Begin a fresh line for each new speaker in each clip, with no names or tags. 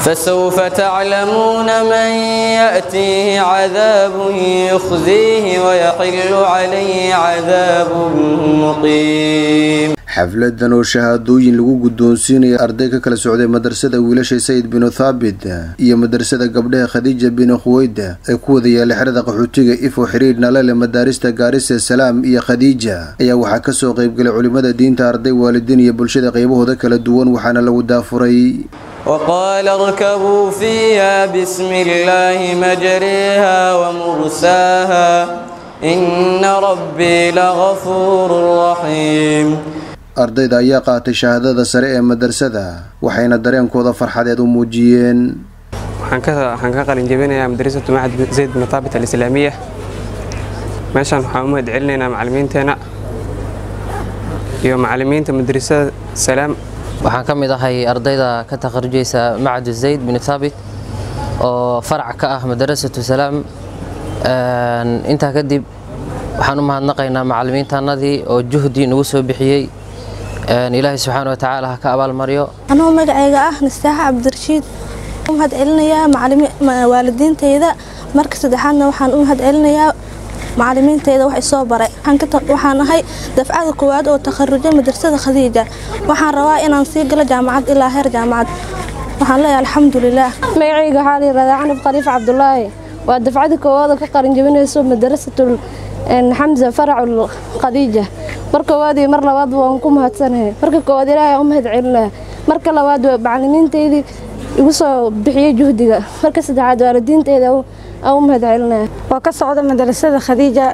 فسوف تعلمون من يأتيه عذاب يخزيه ويحل عليه عذاب مقيم
xafladan oo shahaadooyin lagu guddoonsiinaya arday ka kala socday madrasada wiilasha sayid binu thaabit iyo madrasada gabdhaha khadiija binu khuweyda ee ku wada yaala xerada qaxootiga ifo xiriir nalale madaarista gaarisa salaam iyo khadiija ayaa waxaa kasoo qaybgalay culimada diinta arday waalidiin iyo bulshada qaybahooda kala duwan waxaana lagu daafuray
وقال اركبوا فيها بسم الله مجريها ومرساها إن ربي لغفور رحيم
ardayda ayaa qaatay shahaadada sare ee madrasada waxayna dareenkooda farxadeed u muujiyeen
waxaan ka qalin jebinayaa madrasatu macad zayd bin taabit alislaamiya meeshaan waxaan u mahad celinaynaa macallimiinteena iyo macallimiinta madrasada salaam
waxaan ka mid ahay ardayda ka takharujaysa macadu zayd bin thaabit oo farac ka ah madrasatu salaam intaa kadib waxaan u mahadnaqaynaa macallimiintaannadii oo juhdi nagu soo bixiyey ilaahay subxaana wa tacaala ha ka abaalmaryo
anuu magacayga ah nastaaxa cabdirashiid u mahad celinayaa waalidiintayda marka saddexaadna waxaan u mahad celinayaa macallimiintayda wax isoo baray waxaan ahay dafcada koowaad oo takharujay madrasada khadiija waxaan rabaa inaan sii galo jaamacad ilaa heer jaamacad waxaan leeyahay alxamdulilaah
magacayga waxaa la yihahdaa canab khaliif cabdulaahi waa dafcada koowaad oo ka qarin jebinayso madrasatul xamza faracul khadiija mar koowaad iyo mar labaad waan ku mahadsanahay marka koowaad ilaahay u mahad celinaya marka labaad macallimiintaydii igu soo bixiyey juhdiga marka saddexaad waalidiintayda aan u mahad celinaya
waa ka socda madrasada khadiija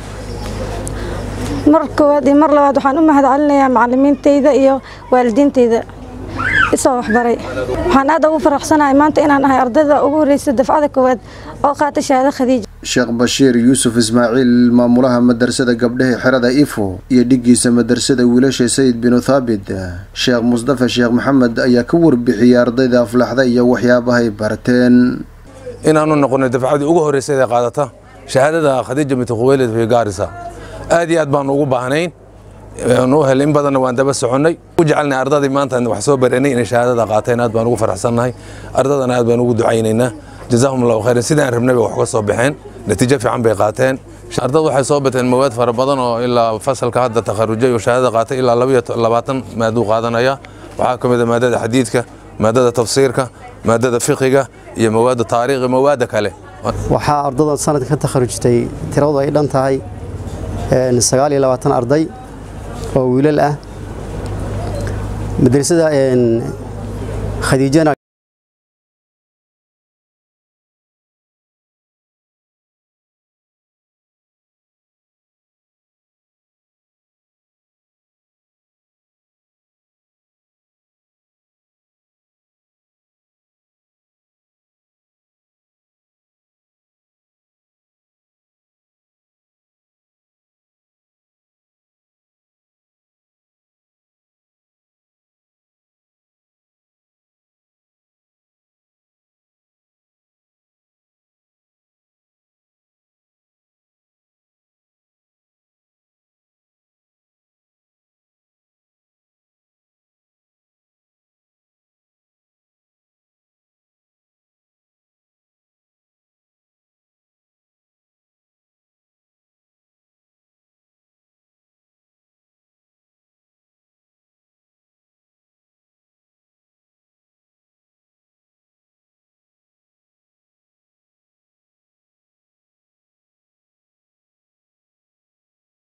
mar koowaad iyo mar labaad waxaan u mahad celinayaa macallimiintayda iyo waalidiintayda isoo waxbaray waxaan aad ugu faraxsanahay maanta inaan ahay ardayda ugu horreysa dafcada koowaad oo qaata shahaado khadiija
sheekh bashiir yuusuf ismaaciil maamulaha madrasada gabdhaha xerada ifo iyo dhigiisa madrasada wiilasha sayid binu thaabit sheekh musdafa sheekh maxamed ayaa ka warbixiyey ardayda aflaxda iyo waxyaabahay barteen
inaanu noqonay dafcadii ugu horreysay ee qaadata shahaadada khadiija binti khuweylid fi gaarisa aad iyo aad baanu ugu baahnayn nu hel in badanna waan daba soconnay u jecelnay ardadii maanta wax soo baranay inay shahaadada qaateen aad baan ugu faraxsannahay ardadana aad baan ugu ducaynaynaa jazaahum allahu khayran sidaan rabnay bay wax ka soo baxeen natiijo fiican bay qaateen ardad waxay soo bateen mawaad fara badan oo ilaa fasalka hadda takharujay oo shahaadada qaatay ilaa labayo labaatan maaduu qaadanaya waxaa ka mid a maadada xadiidka maadada tafsiirka maadada fiqiga iyo mawaada taariikhi mawaada kale
waxaa ardadan sanadka ka takharujtay tiradu ay dhan tahay sagaal iyo labaatan arday oo wiilal ah madrasada khadiijana